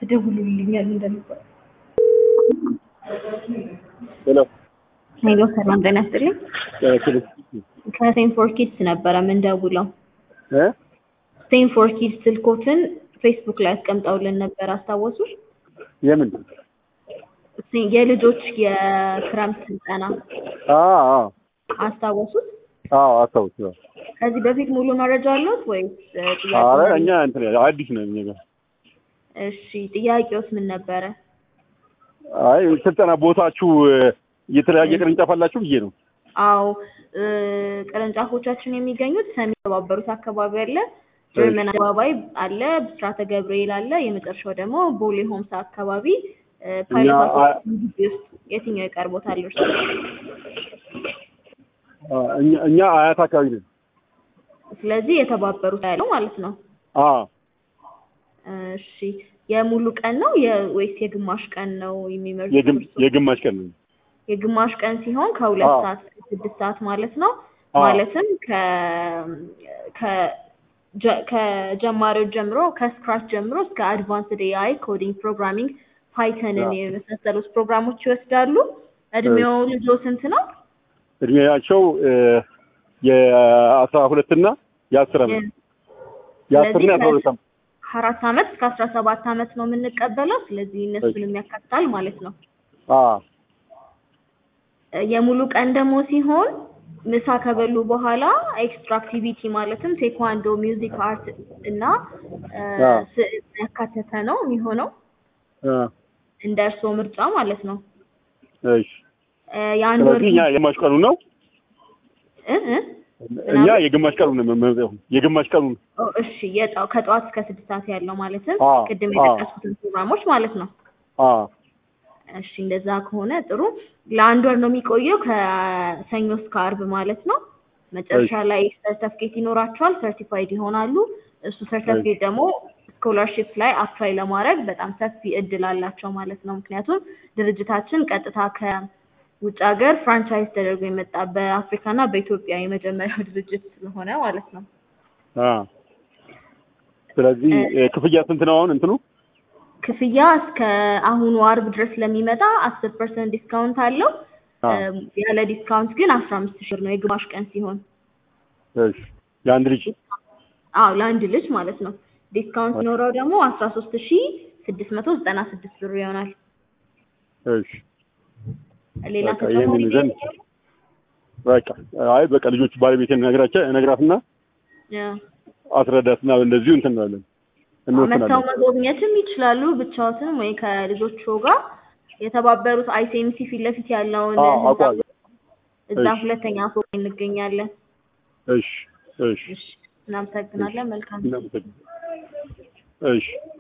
ትደውሉልኛል እንደነበር። ሄሎ ሄሎ ሰላም ጤና ይስጥልኝ። ከሴንፎር ኪድስ ነበረ ምንደውለው። እ ሴንፎር ኪድስ ስልኮትን ፌስቡክ ላይ አስቀምጠውልን ነበር አስታወሱ? የምን ሴ- የልጆች የክረምት ስልጠና አ አ አስታወሱት? አዎ አስታውስ ከዚህ በፊት ሙሉ መረጃ አለዎት ወይስ እ, ጥያቄ አረ ነው? እኛ እንትን አዲስ ነን እኛ ጋር እሺ ጥያቄውስ ምን ነበረ? አይ ስልጠና ቦታችሁ እ፣ የተለያየ ቅርንጫፍ አላችሁ ብዬ ነው አዎ እ፣ ቅርንጫፎቻችን የሚገኙት ሰሜን የተባበሩት አካባቢ አለ፣ ጀርመን አደባባይ አለ፣ ብስራተ ገብርኤል አለ፣ የመጨረሻው ደግሞ ቦሌ ሆምሳ አካባቢ እ፣ ፓይለት እኛ አ- አሶሲዬሽን ግቢ ውስጥ የትኛው ይቀርቦታል እርስዎ? አ፣ እኛ እኛ አያት አካባቢ ነን ስለዚህ የተባበሩት ያለው ማለት ነው። አ እሺ የሙሉ ቀን ነው የ- ወይስ የግማሽ ቀን ነው የሚመርጡት? የግም እርስዎ? የግማሽ ቀን ነው የግማሽ ቀን ሲሆን ከሁለት አዎ። ሰዓት እስከ ስድስት ሰዓት ማለት ነው። አዎ። ማለትም ከ ከ ጀ- ከጀማሪዎች ጀምሮ ከስክራች ጀምሮ እስከ አድቫንስድ ኤአይ ኮዲንግ፣ ፕሮግራሚንግ፣ ፓይተንን አዎ። የመሳሰሉት ፕሮግራሞች ይወስዳሉ። እድሜው ልጆ ስንት ነው? እድሜያቸው እ፣ የአስራ ሁለት እና የአስር ዓመት የአስር እና የአስራ ሁለት ዓመት አራት ዓመት እስከ አስራ ሰባት ዓመት ነው የምንቀበለው። ስለዚህ እነሱንም ያካትታል ማለት ነው። አ የሙሉ ቀን ደግሞ ሲሆን ምሳ ከበሉ በኋላ ኤክስትራ አክቲቪቲ ማለትም ቴኳንዶ፣ ሚውዚክ፣ አርት እና እ፣ አዎ። ስዕል ያካተተ ነው የሚሆነው አ እንደ እርስዎ ምርጫ ማለት ነው። እሺ እ፣ የአንድ ወር ስለዚህ እኛ የግማሽ ቀኑ ነው እ እ እኛ የግማሽ ቀኑ ነው የምንመርጠው የግማሽ ቀኑ ነው ኦ፣ እሺ የጠዋው ከጠዋት እስከ ስድስት ሰዓት ያለው ማለትም አዎ፣ ቅድም አዎ። የጠቀስኩትን ፕሮግራሞች ማለት ነው። አ እሺ እንደዛ ከሆነ ጥሩ። ለአንድ ወር ነው የሚቆየው ከሰኞ እስከ አርብ ማለት ነው። መጨረሻ እሺ። ላይ ሰርተፍኬት ይኖራቸዋል፣ ሰርቲፋይድ ይሆናሉ። እሱ ሰርተፍኬት ደግሞ ስኮላርሺፕ ላይ አፕላይ ለማድረግ በጣም ሰፊ እድል አላቸው ማለት ነው። ምክንያቱም ድርጅታችን ቀጥታ ከውጭ ሀገር ፍራንቻይዝ ተደርጎ የመጣ በአፍሪካና በኢትዮጵያ የመጀመሪያው ድርጅት ስለሆነ ማለት ነው። አ ስለዚህ እ፣ ክፍያ ስንት ነው አሁን እንትኑ ክፍያ እስከ አሁኑ አርብ ድረስ ለሚመጣ አስር ፐርሰንት ዲስካውንት አለው። አ እም፣ ያለ ዲስካውንት ግን አስራ አምስት ሺህ ብር ነው የግማሽ ቀን ሲሆን፣ እሺ የአንድ ልጅ አዎ ለአንድ ልጅ ማለት ነው። ዲስካውንት ኖረው ደግሞ አስራ ሶስት ሺህ ስድስት መቶ ዘጠና ስድስት ብር ይሆናል። እሺ ሌላ በቃ ይሄንን ተጨማሪ ይዘን በቃ አይ በቃ ልጆች ባለቤቴን ነግራቸው ነግራትና ያ፣ አስረዳትና እንደዚሁ እንትን እንላለን መተው እንወስናለን። መጎብኘትም ይችላሉ ብቻዎትም ወይ ከልጆቹ ጋር የተባበሩት አይሲኤምሲ ፊት ለፊት ያለውን አዎ ህንጻ አውቀዋለሁ። እዛ እሺ። ሁለተኛ ፎቅ ላይ እንገኛለን። እሺ እሺ እሺ እናመሰግናለን። መልካም እናመሰግናለን። እሺ